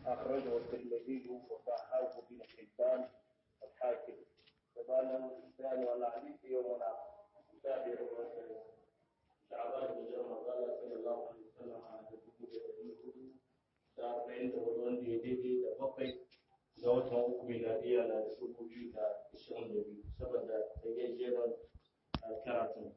أخرجه الترمذي وصححه ابن حبان الحاكم فقال الثاني والحديث يومنا تابع شعبان بن جمع قال صلى الله عليه وسلم على تدبير الدين da arba'in da wani wanda ya daidai da bakwai ga watan uku miladiya na da dubu biyu da ashirin da biyu saboda gajeren karatun.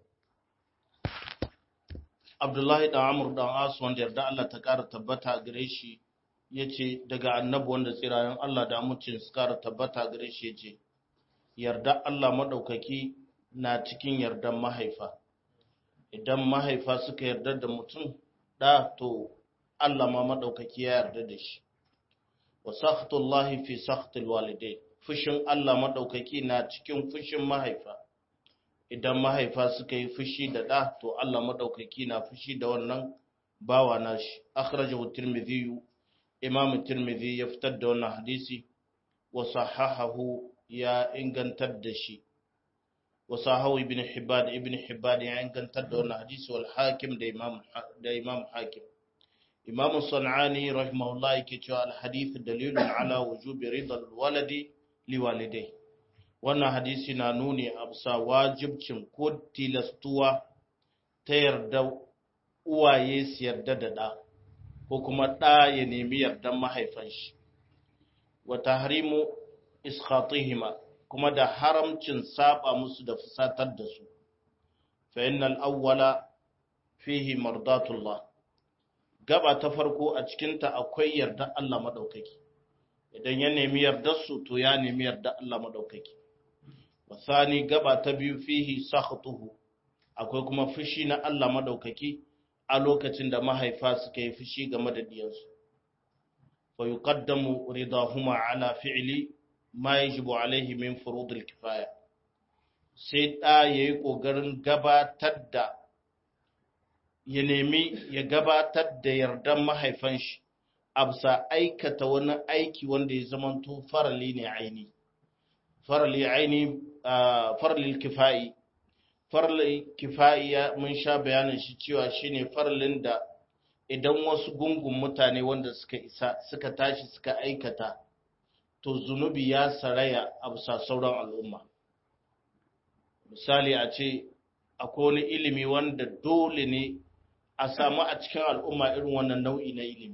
Abdullahi da Amur dan As wanda yarda Allah ta ƙara tabbata gare shi ya ce daga annabi wanda tsirayen Allah da amincin su ƙara tabbata gare shi ya ce yarda Allah maɗaukaki na cikin yardan mahaifa idan mahaifa suka yarda da mutum da to Allah ma maɗaukaki ya yarda da shi wa sakhtullahi fi sakhtil walidai fushin Allah maɗaukaki na cikin fushin mahaifa idan mahaifa suka yi fushi da ɗa to Allah maɗaukaki na fushi da wannan bawa nashi akhrajahu tirmidhi imam tirmidhi ya fitar da wannan hadisi wa sahahahu ya ingantar da shi wa sahahu ibn hibban ibn hibban ya ingantar da wannan hadisi wal hakim da imam da imam hakim imam sanani rahimahullah yake cewa al hadith dalilun ala wujubi ridal waladi liwalidai wannan hadisi na nuni a bisa wajibcin ko tilastuwa ta yarda uwaye su yarda da ɗa ko kuma ɗa ya nemi yardan mahaifan shi wa tahrimu iskhatihima kuma da haramcin saba musu da fusatar da su fa innal awwala fihi mardatullah gaba ta farko a cikinta akwai yarda Allah madaukaki idan ya nemi yardar su to ya nemi yarda Allah madaukaki wasani gaba ta biyu fihi sakhtuhu akwai kuma fushi na Allah madaukaki a lokacin da mahaifa suka yi fushi game da diyansu fa yuqaddamu ridahuma ala fi'li ma yajibu alaihi min furudil kifaya sai da yayi kokarin gabatar da ya nemi ya gabatar da yardan mahaifan shi absa aikata wani aiki wanda ya zamanto farali ne aini farali aini farlil kifayi farlil kifayi mun sha bayanin shi cewa shine farlin da idan wasu gungun mutane wanda suka isa suka tashi suka aikata to zunubi ya saraya a bisa sauran al'umma misali a ce akwai wani ilimi wanda dole ne a samu a cikin al'umma irin wannan nau'i na ilimi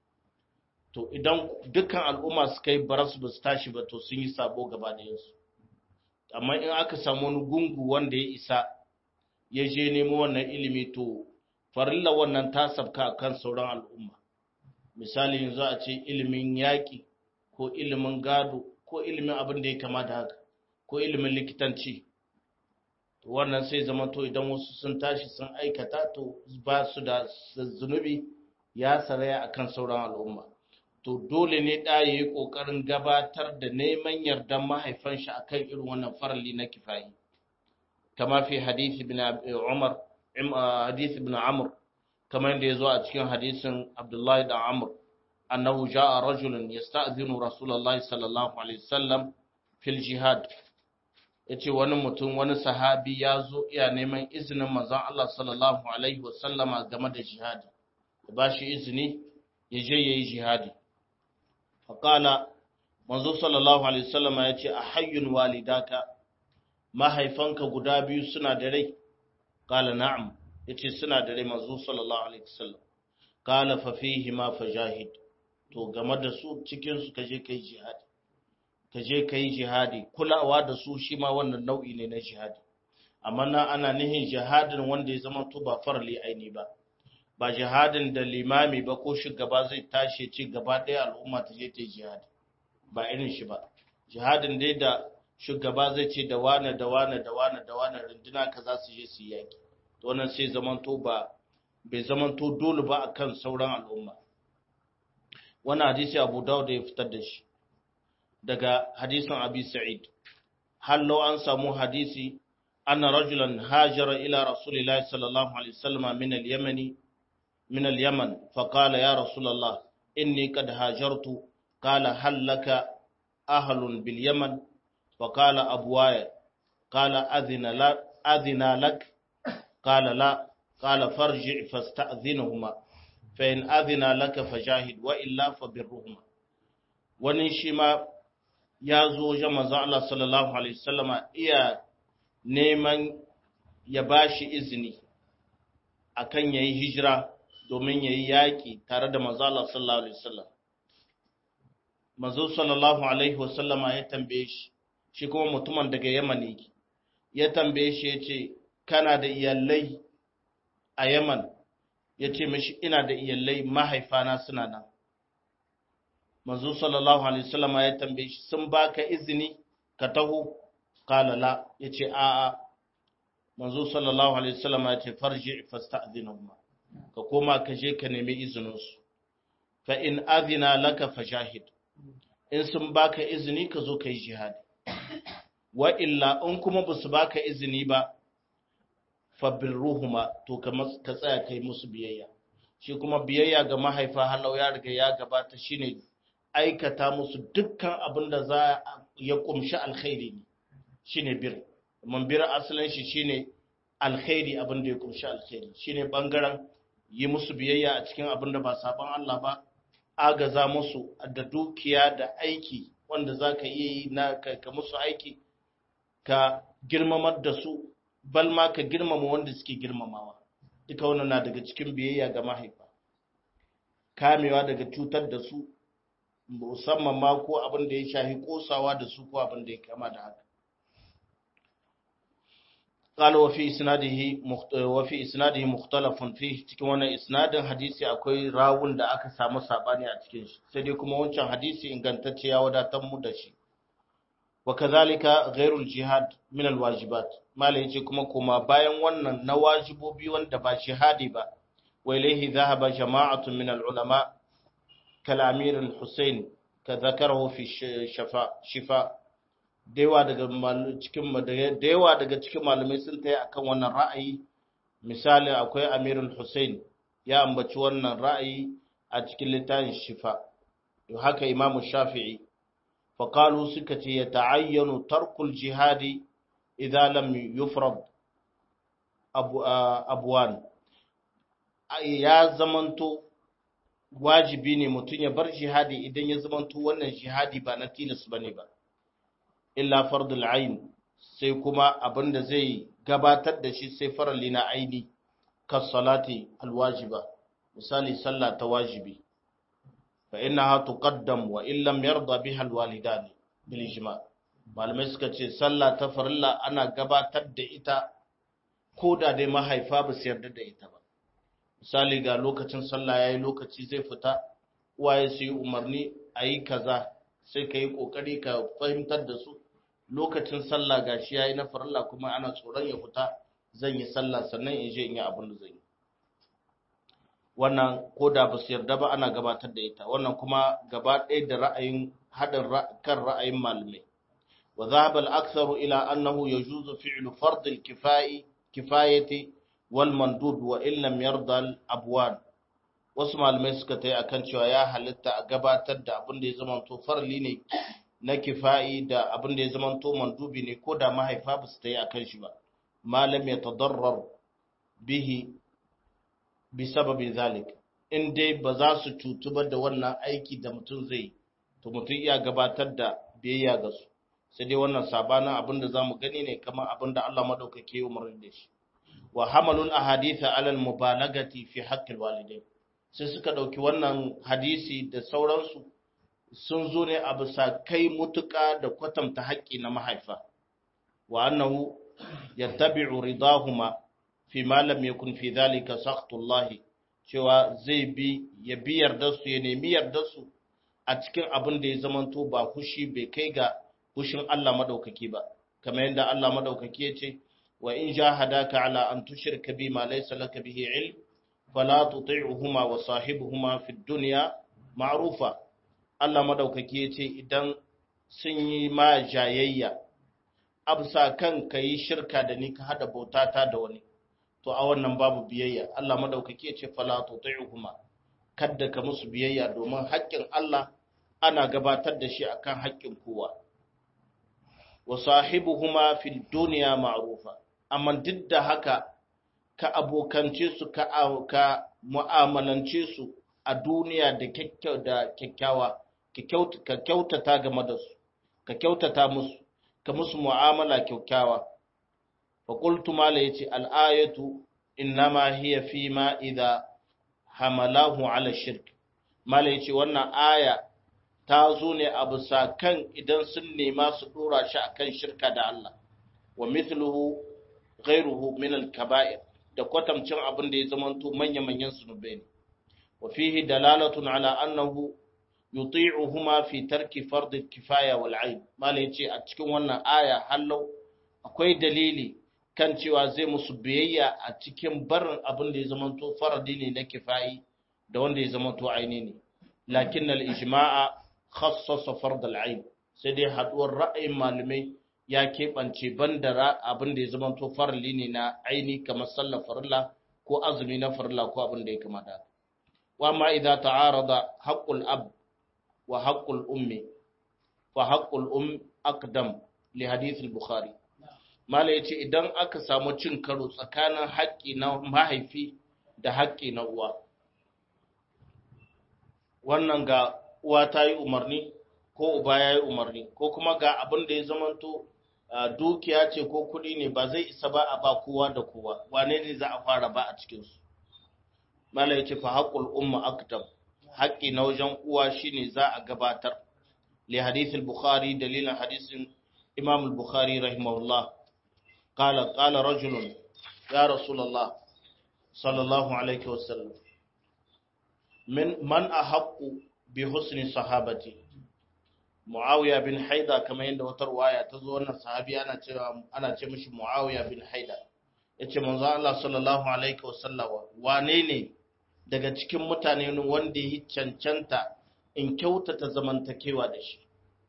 to idan dukkan al'umma suka yi baras ba su tashi ba to sun yi sabo gaba da yansu amma in aka samu wani gungu wanda ya isa ya je nemo wannan ilimi to farilla wannan ta sabka a kan sauran al'umma misali yanzu a ce ilimin yaƙi ko ilimin gado ko ilimin abin da ya kama da haka ko ilimin likitanci to wannan sai zama to idan wasu sun tashi sun aikata to ba su da zunubi ya saraya akan sauran al'umma to dole ne ɗa ya yi ƙoƙarin gabatar da neman yardan mahaifan shi akan irin wannan farali na kifayi kama fi hadisi ibn Umar hadisi ibn Amr kamar yadda ya zo a cikin hadisin Abdullahi da Amr annahu ja'a rajulun yasta'zinu Rasulullahi sallallahu alaihi wasallam fil jihad yace wani mutum wani sahabi ya zo iya neman izinin manzon Allah sallallahu alaihi wasallama game da jihadi ya bashi izini ya je yayi jihadi faƙala manzo sallallahu alaihi wasallama ya ce a hayyun walidaka mahaifanka guda biyu suna da rai ƙala na'am ya ce suna da rai manzo sallallahu alaihi wasallam ƙala fa fihi ma fajahid to game da su cikin su kaje kai jihadi kaje kai jihadi kulawa da su shi ma wannan nau'i ne na jihadi amma na ana nihin jihadin wanda ya zama to ba farli aini ba ba jihadin da limami ba ko shugaba zai tashi ce gaba ɗaya al'umma ta je ta yi jihadi ba irin shi ba jihadin dai da shugaba zai ce da wane da wane da wane da wane runduna ka za su je su yi yaƙi to wannan sai zamanto ba bai zamanto dole ba akan sauran al'umma wannan hadisi abu dawud ya fitar da shi daga hadisin abi sa'id hallo an samu hadisi anna rajulan hajara ila rasulillahi sallallahu alaihi wasallam min al-yamani من اليمن فقال يا رسول الله إني قد هاجرت قال هل لك أهل باليمن فقال أبواي قال أذن, لا أذن لك قال لا قال فارجع فاستأذنهما فإن أذن لك فجاهد وإلا فبرهما wani shi ma ya zo wajen manzo Allah sallallahu alaihi wasallama iya neman ya bashi izini akan yayi hijira domin yayi yaki tare da manzo Allah sallallahu alaihi wasallam manzo sallallahu alaihi wasallama ya tambaye shi shi kuma mutumin daga Yaman yake ya tambaye shi yace kana da iyalai a Yaman yace mishi ina da iyalai mahaifana suna nan manzo sallallahu alaihi wasallama ya tambaye shi sun baka izini ka taho qala la yace a a manzo sallallahu alaihi wasallama yace farji fasta'dhinhum ka koma ka je ka nemi izinin su fa in adhina laka fajahid in sun baka izini ka zo kai jihadi wa illa in kuma basu baka izini ba fa birruhuma to ka ka tsaya kai musu biyayya shi kuma biyayya ga mahaifa halau ya riga ya gabata shine aikata musu dukkan abin da za ya kumshi alkhairi ne shine bir man bir asalin shi shine alkhairi abin da ya kumshi alkhairi shine bangaren yi musu biyayya a cikin abin da ba saban Allah ba agaza musu da dukiya da aiki wanda za ka iya yi na ka musu aiki ka girmamar da su bal ma ka girmama wanda suke girmamawa duka wannan na daga cikin biyayya ga mahaifa kamewa daga cutar da su musamman ma ko abin da ya shahi kosawa da su ko abin da ya kama da haka قال وفي اسناده مخت... وفي اسناده مختلف فيه cikin wannan isnadin hadisi akwai rawun da aka samu sabani a cikin shi sai dai kuma wancan hadisi ingantacce ya wadatar mu da shi wa kazalika ghairul jihad min alwajibat mala yace kuma kuma bayan wannan na wajibobi wanda ba jihadi ba wa ilayhi dhahaba jama'atun min alulama kal amir al-husayn ka zakarahu fi shafa shifa yawa daga cikin da yawa daga cikin malamai sun tayi akan wannan ra'ayi misali akwai Amirul Hussein ya ambaci wannan ra'ayi a cikin littafin Shifa to haka Imam Shafi'i fa qalu suka ce ya ta'ayyanu tarkul jihadi idza lam yufrad abu abwan ya zamanto wajibi ne mutum ya bar jihadi idan ya zamanto wannan jihadi ba na tilas bane ba illa fardul ain sai kuma abinda zai gabatar da shi sai farali na aini kas salati alwajiba misali sallah ta wajibi fa innaha tuqaddam wa in lam yarda biha alwalidani bil ijma malamai suka ce sallah ta farilla ana gabatar da ita ko da dai mahaifa ba su yarda da ita ba misali ga lokacin sallah yayi lokaci zai fita uwaye su yi umarni a yi kaza sai ka yi ƙoƙari ka fahimtar da su lokacin sallah gashi yayi na farilla kuma ana tsoron ya fita zan yi sallah sannan in je in yi abin da zan yi wannan ko da ba su yarda ba ana gabatar da ita wannan kuma gaba ɗaya da ra'ayin haɗin kan ra'ayin malamai wa dhahaba al-aktharu ila annahu yajuzu fi'lu fard al-kifai kifayati wal mandub wa in lam yarda al-abwan wasu malamai suka tayi akan cewa ya halitta a gabatar da abin da ya zama to farli ne na kifa'i da abin da ya zama to mandubi ne ko da mahaifa ba su tayi akan shi ba malam ya tadarrar bihi bi sababin zalik in dai ba za su cutu ba da wannan aiki da mutum zai to mutum iya gabatar da biyayya ga su sai dai wannan sabanin abin da zamu gani ne kamar abin da Allah madaukake ya umarni da shi wa hamalul ahaditha alal mubalagati fi haqqil walidain sai suka ɗauki wannan hadisi da sauransu sun zo ne a bisa kai mutuƙa da kwatanta haƙƙi na mahaifa wa annahu yattabi'u ridahuma fi ma lam yakun fi dhalika sakhtullah cewa zai bi ya bi yarda su ya nemi yarda su a cikin abin da ya zamanto ba hushi bai kai ga hushin Allah madaukaki ba kamar yadda Allah madaukaki ya ce wa in jahadaka ala an tushrika bi ma laysa laka bihi ilm fala tuti'uhuma wa sahibuhuma fid dunya ma'rufa Allah madaukaki yace idan sun yi ma jayayya absa kan kai shirka da ni ka hada bautata da wani to a wannan babu biyayya Allah madaukaki yace fala tuti'uhuma kadda ka musu biyayya domin haƙƙin Allah ana gabatar da shi akan haƙƙin kowa wa sahibuhuma fid dunya ma'rufa amma duk da haka ka abokance su ka, ka mu'amalance su a duniya da kyakkyawa ka kyautata game da su ka kyautata musu ka musu mu'amala kyaukyawa fa qultu mala yace al-ayatu innama hiya fi ma idha hamalahu ala shirk mala yace wannan aya ta zo ne a bisa kan idan sun nema su dora shi akan shirka da Allah wa mithluhu ghayruhu min al-kaba'ir da kwatamcin abin da ya zamanto manya-manyan zunubai ne wa fihi dalalatun ala annahu yuti'uhuma fi tarki fard kifaya wal 'ain mala yace a cikin wannan aya hallau akwai dalili kan cewa zai musu biyayya a cikin barin abin da ya zamanto faradi ne na kifayi da wanda ya zamanto aini ne lakin al ijma'a khassasa fard al 'ain sai dai haduwar ra'ayin malamai ya keɓance bandara abin da ya zamanto farali ne na aini kamar sallar farilla ko azumi na farilla ko abin da ya kamata wa ma idza ta'arada haqqul ab wa haqqul ummi fa haqqul um aqdam li hadith al-bukhari mala yace idan aka samu cin karo tsakanin haƙƙi na mahaifi da haƙƙi na uwa wannan ga uwa ta yi umarni ko uba ya yi umarni ko kuma ga abin da ya zamanto dukiya ce ko kuɗi ne ba zai isa ba a ba kowa da kowa wane ne za a fara ba a cikinsu mala yace fa haqqul umma aktab haƙƙi na wajen uwa shine za a gabatar li hadith al-bukhari dalilan hadisin imam al-bukhari rahimahullah qala qala rajulun ya rasulullah sallallahu alaihi wasallam min man ahaqqu bi husni sahabati muawiya bin haida kamar yadda wata ruwaya ta zo wannan sahabi ana cewa ana ce mishi muawiya bin haida yace manzo Allah sallallahu alaihi wasallam wane ne daga cikin mutane wanda ya cancanta in kyautata zamantakewa da shi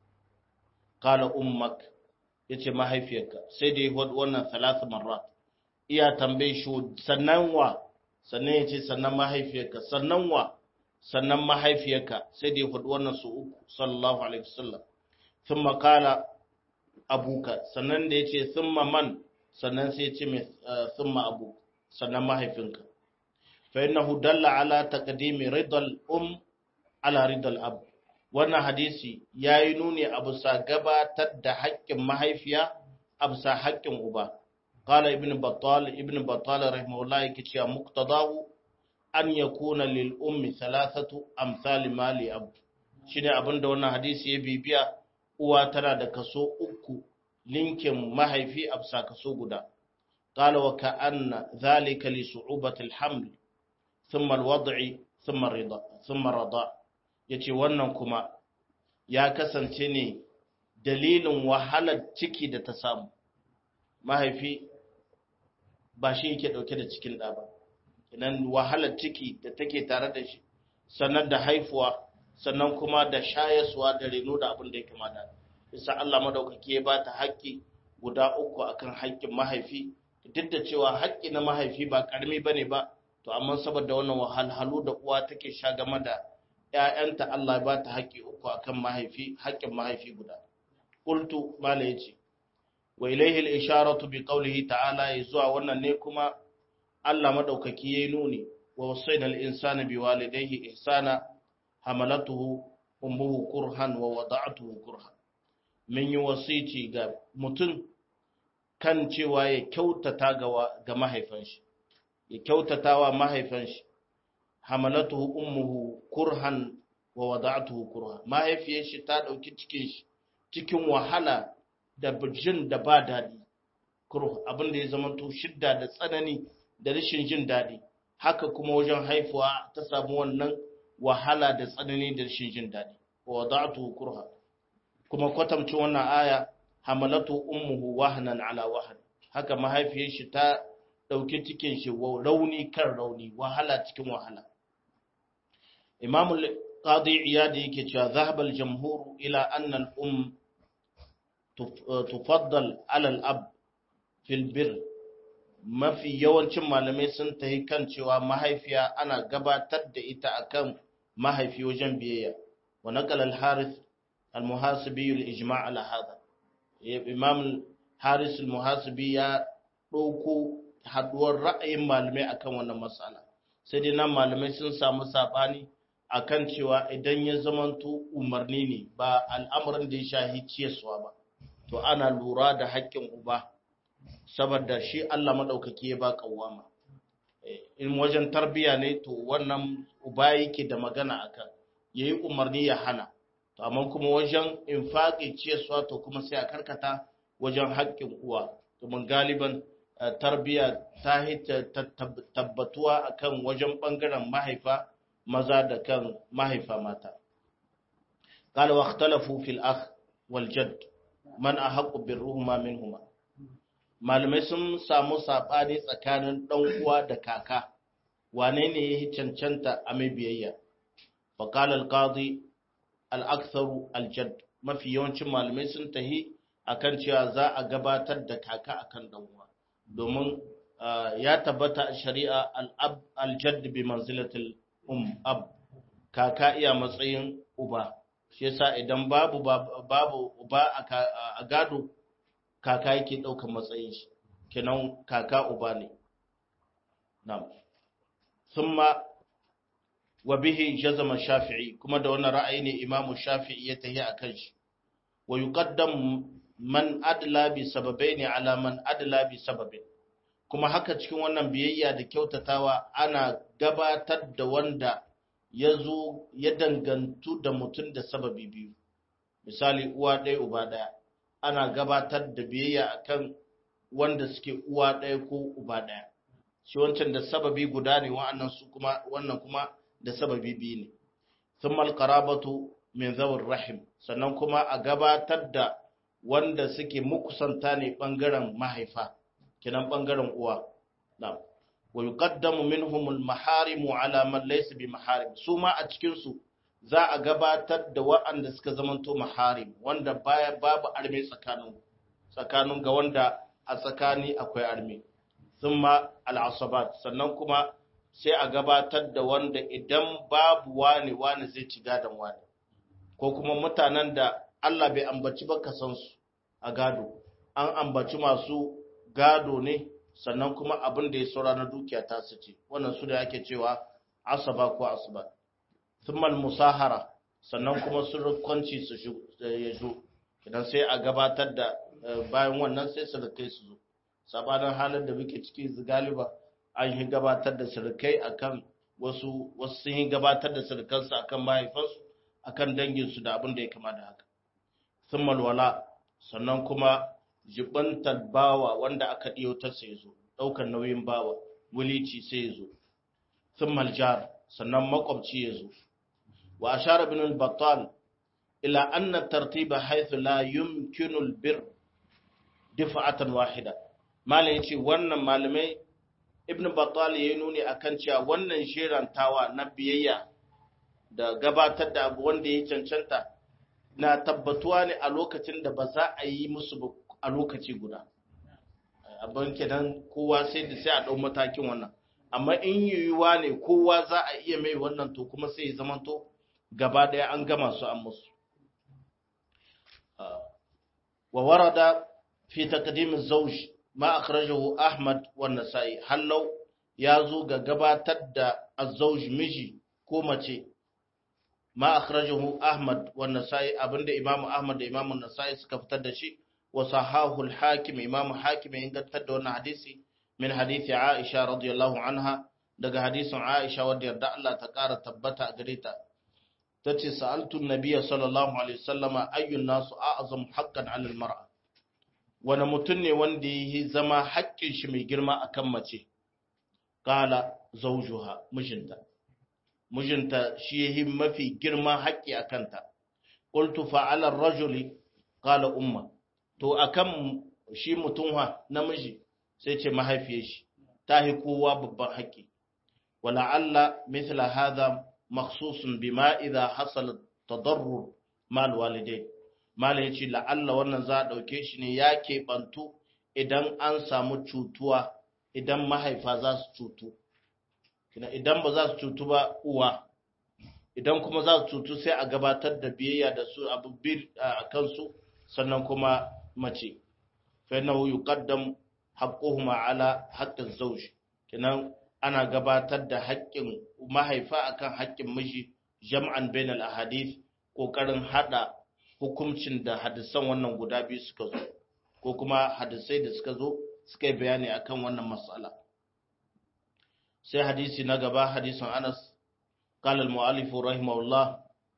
kala ummak ya ce mahaifiyarka sai da ya hudu wannan salasa marat iya tambaye shi sannan wa sannan ya ce sannan mahaifiyarka sannan wa sannan mahaifiyarka sai da ya hudu wannan su uku sallallahu alaihi wasallam sun makala abuka sannan da ya ce sun man sannan sai ya ce mai sun abu sannan mahaifinka فإنه دل على تقديم رضا الأم على رضا الأب wannan hadisi ya yi nuni a bisa gabatar da haƙƙin mahaifiya a bisa haƙƙin uba qala ibn battal ibn battal rahimahullah yake cewa muqtadahu an yakuna lil ummi thalathatu amsal mali ab shine abinda wannan hadisi ya bibiya uwa tana da kaso uku linkin mahaifi a bisa kaso guda qala wa ka'anna dhalika li su'ubati al-haml ثم الوضع ثم الرضا ثم الرضاء yace wannan kuma ya kasance ne dalilin wahalar ciki da ta samu mahaifi ba shi yake dauke da cikin da ba idan wahalar ciki da take tare da shi sannan da haifuwa sannan kuma da shayaswa da reno da abin da ya kamata bisa Allah madaukaki ya bata haƙƙi guda uku akan haƙƙin mahaifi duk da cewa haƙƙi na mahaifi ba ƙarami bane ba to amma saboda wannan wahalhalu da uwa take sha game da ƴaƴanta Allah ba ta haƙƙi uku akan mahaifi haƙƙin mahaifi guda qultu mala yace wa ilayhi al-isharatu bi qawlihi ta'ala zuwa wannan ne kuma Allah madaukaki yayi nuni wa wasayna al-insana bi walidayhi ihsana hamalatuhu ummuhu kurhan wa wada'atuhu kurhan min yi wasici ga mutum kan cewa ya kyautata ga mahaifan shi ya kyautata wa mahaifan shi hamalatuhu ummuhu kurhan wa wada'atuhu kurhan mahaifiyar shi ta dauki cikin shi cikin wahala da jin da ba dadi kurh abin da ya zama to shidda da tsanani da rashin jin dadi haka kuma wajen haifuwa ta samu wannan wahala da tsanani da rashin jin dadi wa wada'atuhu kurha kuma kwatamcin wannan aya hamalatu ummuhu wahnan ala wahn haka mahaifiyar shi ta dauki cikin shi rauni kan rauni wahala cikin wahala imam al-qadi iyad yake cewa zahaba al-jamhur ila anna al-um tufaddal ala al-ab fil bir mafi yawancin malamai sun tahi kan cewa mahaifiya ana gabatar da ita akan mahaifi wajen biyayya wa naqala al-harith al-muhasibi al-ijma' ala hada imam haris al-muhasibi ya dauko haduwar ra'ayin malamai akan wannan matsala sai dai nan malamai sun samu sabani akan cewa idan ya zamanto umarni ne ba al'amuran da ya shahi ciyaswa ba to ana lura da haƙƙin uba saboda shi Allah maɗaukaki ya ba ƙawama in wajen tarbiya ne to wannan uba yake da magana akan yayi umarni ya hana to amma kuma wajen infaqi ciyaswa to kuma sai a karkata wajen haƙƙin uwa domin galiban tarbiya ta hita tabbatuwa akan wajen bangaren mahaifa maza da kan mahaifa mata قال واختلفوا في الأخ والجد من أحق بالرهما منهما malamai sun samu saɓani tsakanin ɗan uwa da kaka wane ne ya yi cancanta a mai biyayya faƙal alƙadi al'aksaru aljad mafi yawancin malamai sun tahi akan cewa za a gabatar da kaka akan ɗan uwa domin ya tabbata a shari'a aljad bi manzilatul um ab kaka iya matsayin uba shi yasa idan babu babu uba a gado kaka yake ɗaukar matsayin shi kenan kaka uba ne na'am thumma wa bihi jazama shafi'i kuma da wannan ra'ayi ne imamu shafi'i ya tahi akan shi wa yuqaddam man adla bi sababaini ala man adla bi sababin kuma haka cikin wannan biyayya da kyautatawa ana gabatar da wanda ya zo ya dangantu da mutum da sababi biyu misali uwa ɗaya uba ɗaya ana gabatar da biyayya akan wanda suke uwa ɗaya ko uba ɗaya shi wancan da sababi guda ne wa'annan su kuma wannan kuma da sababi biyu ne thumma alqarabatu min zawir rahim sannan kuma a gabatar da wanda suke mukusanta ne bangaren mahaifa kinan bangaren uwa na'am wa yuqaddamu minhum al-maharim ala man laysa bi maharim su ma a cikin su za a gabatar da waɗanda suka zamanto maharim wanda baya babu arme tsakanin tsakanin ga wanda a tsakani akwai arme thumma al-asabat sannan kuma sai a gabatar da wanda idan babu wani wani zai ci gadon wani ko kuma mutanen da Allah bai ambaci ba kasansu a gado an ambaci masu gado ne sannan kuma abin da ya saura na dukiya ta su ce wannan su da ake cewa asaba ko asaba thummal musahara sannan kuma sun rukwanci su ya zo idan sai a gabatar da bayan wannan sai surukai su zo sabanin halin da muke ciki galiba an yi gabatar da surukai akan wasu wasu sun yi gabatar da surukansu akan mahaifansu akan danginsu da abin da ya kama da haka thummal wala sannan kuma jibantar bawa wanda aka ɗiyotar sai ya zo ɗaukar nauyin bawa wulici sai ya zo thummal jar sannan makwabci ya zo wa ashara bin al-battal ila anna tartiba haythu la yumkinu al-bir difa'atan wahida malai yace wannan malamai ibn battal yayi nuni akan cewa wannan sherantawa na biyayya da gabatar da abu wanda ya cancanta na tabbatuwa ne a lokacin da ba za a yi musu a lokaci guda abin kenan kowa sai da sai a ɗau matakin wannan amma in yiwuwa ne kowa za a iya mai wannan to kuma sai ya zamanto gaba ɗaya an gama su an musu wa warada fi taqdim az-zawj ma akhrajahu ahmad wa nasai hallau ya zo ga gabatar da az-zawj miji ko mace ma akhrajahu ahmad wa nasai abinda imam ahmad da imam nasai suka fitar da shi wa sahahu al-hakim imam hakim ya ingantar da wannan hadisi min hadisi aisha radiyallahu anha daga hadisin aisha wadda yarda Allah ta kara tabbata a gare ta tace sa'altu an-nabiyya sallallahu alaihi wasallama ayyun nasu a'zam haqqan 'ala al-mar'a wani mutum ne wanda yi zama haƙƙin shi mai girma akan mace kala zawjuha mijinta mijinta shi yayi mafi girma haƙƙi akan ta qultu fa'ala ar-rajuli qala umma to akan shi mutum ha namiji sai ce mahaifiyar shi ta yi kowa babban haƙƙi wala alla mithla hadha makhsusun bima idha hasala tadarrur mal walidain mal yace la alla wannan za a dauke shi ne ya keɓantu idan an samu cutuwa idan mahaifa za su cutu idan ba za su cutu ba uwa idan kuma za su cutu sai a gabatar da biyayya da su abu a kansu sannan kuma mace fa innahu yuqaddam haqquhuma ala haqqi zawj kenan ana gabatar da haƙƙin mahaifa akan haƙƙin miji jam'an bainal ahadith kokarin hada hukuncin da hadisan wannan guda biyu suka zo ko kuma hadisai da suka zo suka yi bayani akan wannan matsala sai hadisi na gaba hadisin Anas قال المؤلف رحمه الله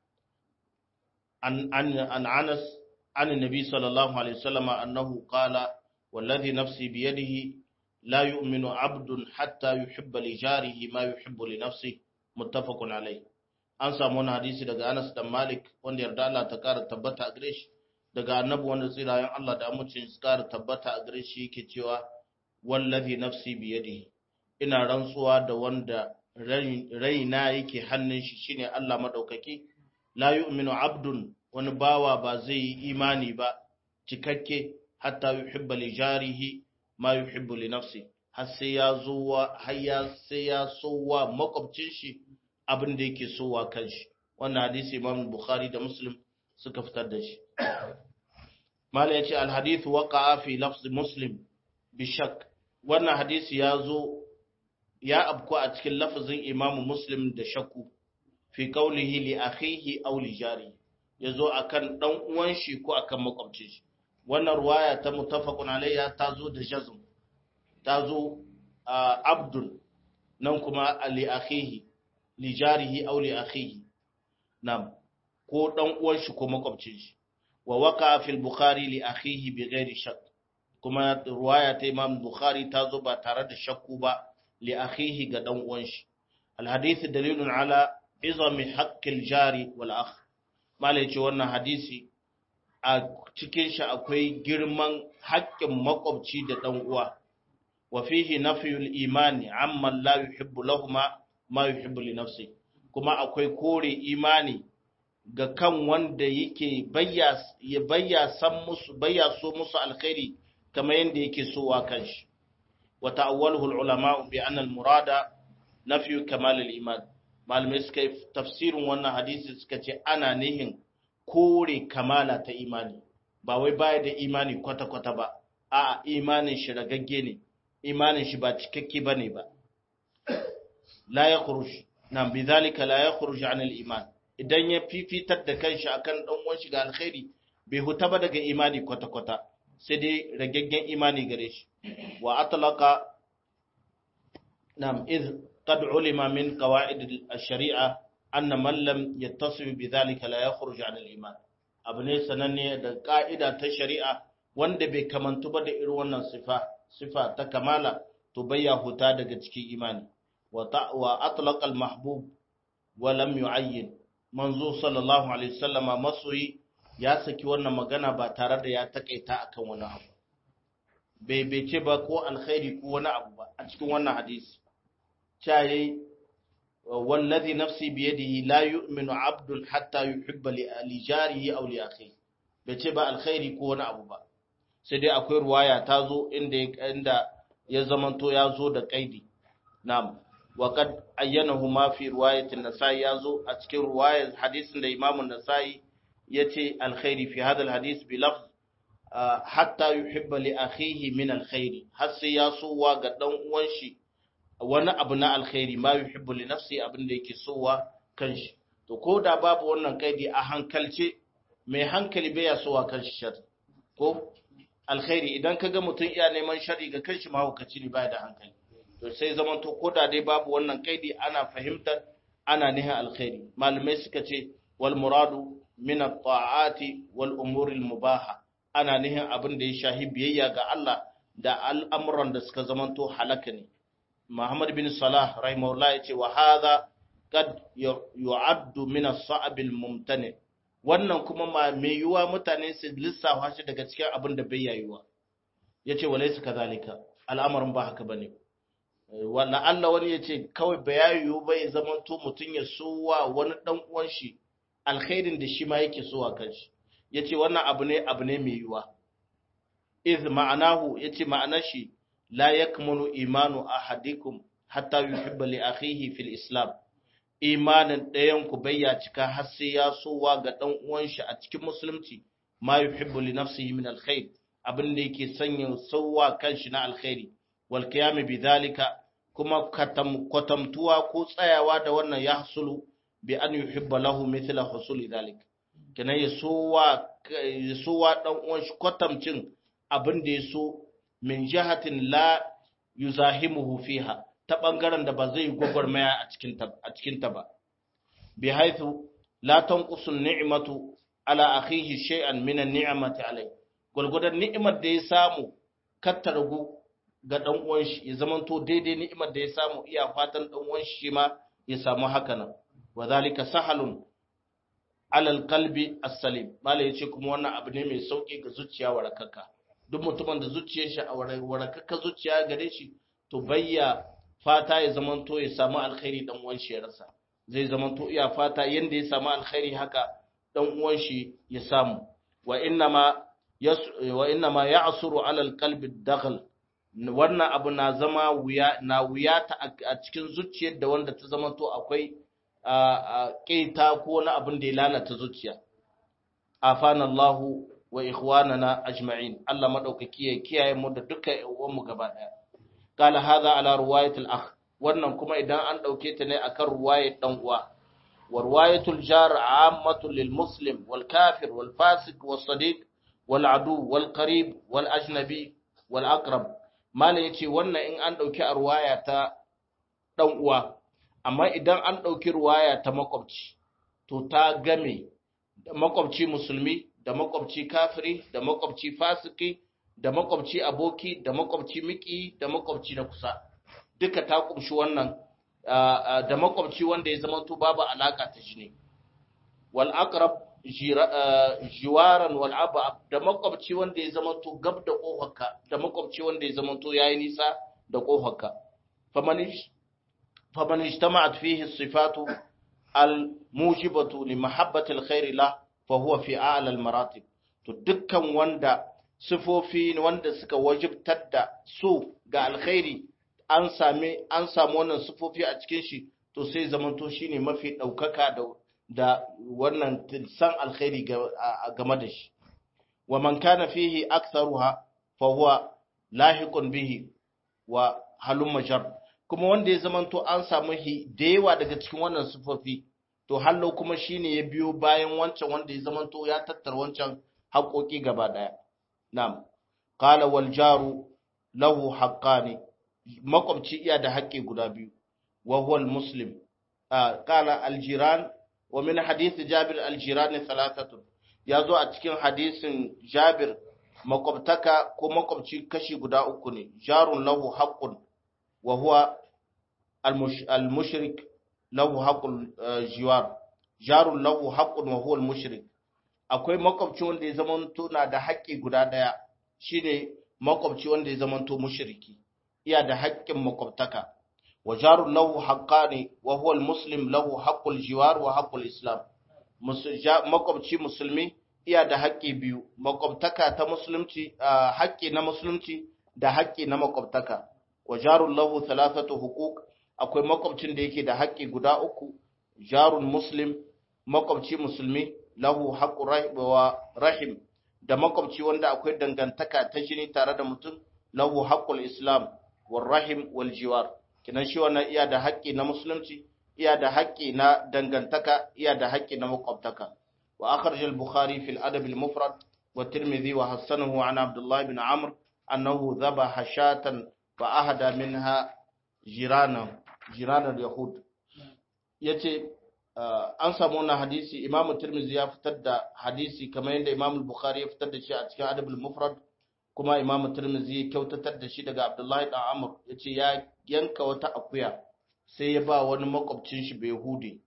عن عن عن انس عن النبي صلى الله عليه وسلم انه قال والذي نفسي بيده لا يؤمن عبد حتى يحب لجاره ما يحب لنفسه متفق عليه an samu wani hadisi daga Anas dan Malik wanda yarda Allah ta kara tabbata a gare shi daga annabi wanda tsirayen Allah da amincin su kara tabbata a gare shi yake cewa wallazi nafsi biyadihi ina rantsuwa da wanda raina yake hannun shi shine Allah madaukaki la yu'minu abdun wani bawa ba zai yi imani ba cikakke hatta yuhibba li jarihi ma yuhibbu li nafsi har sai ya zuwa har ya sai ya sowa makwabcin shi abin da yake sowa kanshi wannan hadisi Imam Bukhari da Muslim suka fitar da shi mala yace al hadith waqa'a fi lafz Muslim bi shak wannan hadisi ya zo ya abku a cikin lafazin imamu muslim da shakku fi kaulihi li akhihi aw li jari yazo akan dan uwan shi ko akan makwabcin shi wannan ruwaya ta muttafaqun alayya ta zo da jazm ta zo abdun nan kuma li akhihi li jarihi aw li akhihi nam ko dan uwan shi ko makwabcin shi wa waqa fi al-bukhari li akhihi bi ghairi shakk kuma ruwaya ta imam bukhari ta zo ba tare da shakku ba لأخيه قد أنوانش الحديث دليل على عظم حق الجاري والأخ ما ليش وانا حديثي a cikin shi akwai girman haƙƙin makwabci da ɗan uwa wa fihi nafiyul imani amma la yuhibbu lahuma ma yuhibbu li nafsi kuma akwai kore imani ga kan wanda yake bayya ya bayya san musu bayya so musu alkhairi kamar yanda yake so wa kanshi وتأوله العلماء بأن المراد نفي كمال الإيمان malamai suka yi tafsirin wannan hadisi suka ce ana nihin kore kamala ta imani ba wai baya da imani kwata-kwata ba a imanin shi ragagge ne imanin shi ba cikakke ba ne ba la ya kurush na bizalika la ya kurush an iman idan ya fifitar da kanshi akan dan uwan shi ga alkhairi bai huta ba daga imani kwata-kwata sai dai ragaggen imani gare shi wa atlaqa nam iz qad ulima min qawaid ash-shari'a anna man lam yattasif bidhalika la yakhruj 'an al-iman abu ne sananne da ka'ida ta shari'a wanda bai kamantu ba da irin wannan sifa sifa ta kamala to bayya huta daga cikin imani wa wa atlaqa al-mahbub wa lam yu'ayyin manzo sallallahu alaihi wasallama masoyi ya saki wannan magana ba tare da ya takaita akan wani abu bai bai ce ba ko alkhairi ko wani abu ba a cikin wannan hadisi cayi wallazi nafsi biyadihi la yu'minu abdun hatta yuhibba li jarihi aw li akhihi bai ce ba alkhairi ko wani abu ba sai dai akwai ruwaya ta zo inda inda ya zamanto ya zo da kaidi na'am wa qad ayyanahu ma fi riwayatin nasai ya zo a cikin ruwayar hadisin da imamun nasai yace alkhairi fi hadha alhadith bi lafz hatta yuhibba li akhihi min alkhairi har sai ya sowa ga dan uwan shi wani abu na alkhairi ma yuhibbu li nafsi abin da yake sowa kanshi to ko da babu wannan kaidi a hankalce mai hankali bai ya sowa kanshi shar ko alkhairi idan kaga mutum iya neman shari ga kanshi mahaukaci ne baya da hankali to sai zaman to ko da dai babu wannan kaidi ana fahimtar ana nihin alkhairi malamai suka ce wal muradu min at-ta'ati wal umuri al-mubaha ana nihin abin da ya shahi biyayya ga Allah da al'amuran da suka zamanto halaka ne Muhammad bin Salah rahimahullah ya ce wa hadha kad yu'addu min as-sa'ab al-mumtani wannan kuma ma mai yiwa mutane su lissafa shi daga cikin abin da bai yayuwa yace walaysa kadhalika al'amarin ba haka bane wala Allah wani yace kawai bayayu bai zamanto mutun ya suwa wani dan uwan shi alkhairin da shi ma yake suwa kanshi yace wannan abu ne abu ne mai yiwa iz ma'anahu yace ma'anar shi la yakmulu imanu ahadikum hatta yuhibba li akhihi fil islam imanin ɗayan ku bayya cika har sai ya sowa ga dan uwan shi a cikin musulunci ma yuhibbu li nafsihi min alkhair abin da yake sanya sowa kanshi na alkhairi wal qiyam bi dhalika kuma kwatamtuwa ko tsayawa da wannan ya hasulu bi an yuhibba lahu mithla husuli dhalik kenan ya sowa ya sowa dan uwan shi kwatamcin abin da ya so min jihatin la yuzahimuhu fiha ta bangaren da ba zai gwagwarmaya a cikin ta a cikin ta ba bi haythu la tanqusu ni'matu ala akhihi shay'an min an-ni'mati alayhi gulgudan ni'imar da ya samu katta ragu ga dan uwan shi ya zamanto daidai ni'imar da ya samu iya fatan dan uwan shi ma ya samu haka nan wa zalika sahalun ala alqalbi as-salim mala yace kuma wannan abu ne mai sauki ga zuciya warakaka duk mutumin da zuciyar shi a warakaka zuciya gare shi to bayya fata ya zamanto ya samu alkhairi dan uwan shi ya rasa zai zamanto iya fata yanda ya samu alkhairi haka dan uwan shi ya samu wa innama wa innama ya'suru ala alqalbi dakhal wannan abu na zama wuya na wuya ta a cikin zuciyar da wanda ta zamanto akwai ƙeta ko wani abin da ya lalata zuciya afana Allahu wa ikhwanana ajma'in Allah madaukaki ya kiyaye mu da dukkan uwan mu gaba daya qala hadha ala riwayatil akh wannan kuma idan an dauke ta ne akan riwayat dan uwa wa riwayatul jar ammatul lil muslim wal kafir wal fasik was sadiq wal adu wal qarib wal ajnabi wal aqrab mala yace wannan in an dauki a riwaya ta dan uwa amma idan an ɗauki ruwaya ta makwabci to ta game da makwabci musulmi da makwabci kafiri da makwabci fasiki da makwabci aboki da makwabci miki da makwabci na kusa duka ta kumshi wannan da makwabci wanda ya zama to babu alaka ta jini wal aqrab jiwaran wal aba da makwabci wanda ya zama to gab da kofarka da makwabci wanda ya zama to yayi nisa da kofarka faman فمن اجتمعت فيه الصفات الموجبة لمحبة الخير له فهو في أعلى المراتب to dukkan wanda sifofi wanda suka wajibtar da su ga alkhairi an same an samu wannan sifofi a cikin shi to sai zamanto shine mafi daukaka da da wannan san alkhairi game da shi wa man kana fihi aktharuha fa huwa lahiqun bihi wa halumma jar kuma wanda ya zamanto an samu da yawa daga cikin wannan sufofi to hallo kuma shine ya biyo bayan wancan wanda ya zamanto ya tattara wancan haƙoƙi gaba ɗaya na'am qala wal jaru lahu haqqani makwabci iya da haƙƙi guda biyu wa huwa al muslim qala al jiran wa min hadith jabir al jiran thalathatun yazo a cikin hadisin jabir makwabtaka ko makwabci kashi guda uku ne jarun lahu haqqun وهو المش... المشرك له حق الجوار جار له حق وهو المشرك akwai makwabci wanda ya zamanto na da haƙƙi guda ɗaya shine makwabci wanda ya zamanto mushriki iya da haƙƙin makwabtaka wa jarun lahu haqqani wa huwa almuslim lahu haqqul jiwar wa haqqul islam makwabci musulmi iya da haƙƙi biyu makwabtaka ta musulunci haƙƙi na musulunci da haƙƙi na makwabtaka wa jarun lahu thalathatu huquq akwai makwabcin da yake da haƙƙi guda uku jarun muslim makwabci musulmi lahu haqqu wa rahim da makwabci wanda akwai dangantaka ta jini tare da mutum lahu haqqul islam wal rahim wal jiwar kinan shi wannan iya da haƙƙi na musulunci iya da haƙƙi na dangantaka iya da haƙƙi na makwabtaka wa akhraj al bukhari fi al adab al mufrad wa tirmidhi wa hasanahu an abdullah ibn amr annahu dhabaha shatan فأهدى منها جيرانا جيران اليهود yace an samu wannan hadisi imamu tirmizi ya fitar da hadisi kamar yadda imamu bukhari ya fitar da shi a cikin adabul mufrad kuma imamu tirmizi ya kyautatar da shi daga abdullahi dan amr yace ya yanka wata akuya sai ya ba wani makwabcin shi bai hudi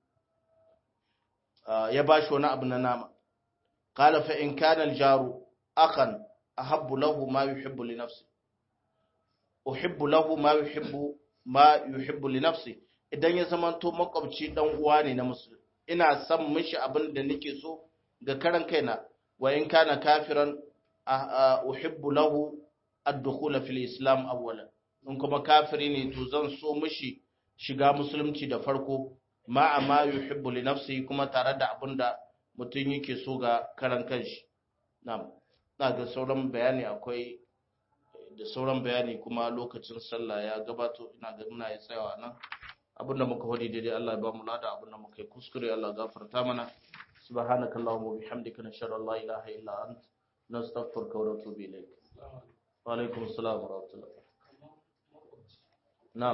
ya ba shi wani abu na nama qala fa in kana al-jaru akhan ahabbu lahu ma yuhibbu li nafsihi uhibbu lahu ma yuhibbu ma yuhibbu li nafsi idan ya zamanto makwabci dan uwa ne na musulmi ina son mishi abin da nake so ga karan kaina wa in kana kafiran uhibbu lahu ad-dukhul fil islam awwalan in kuma kafiri ne to zan so mishi shiga musulunci da farko ma amma yuhibbu li nafsi kuma tare da abin da mutum yake so ga karan kanshi na'am na ga sauran bayani akwai da sauran bayani kuma lokacin sallah ya gabato ina ga muna ya tsayawa nan abinda muka hodi daidai Allah ya ba mu lada abinda muka yi kuskure Allah gafarta mana subhanaka allahumma wa bihamdika nashhadu an la ilaha illa ant nastaghfiruka wa natubu ilayk wa alaikum assalam wa rahmatullah na'am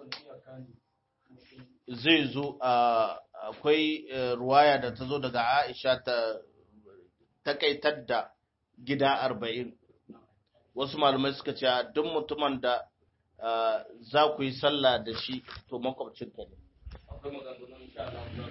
zai zo akwai ruwaya da ta zo daga Aisha ta takaitar da gida arba'in wasu malamai suka ce duk mutumin da za ku yi sallah da shi to makwabcinka ne akwai maganganun insha Allah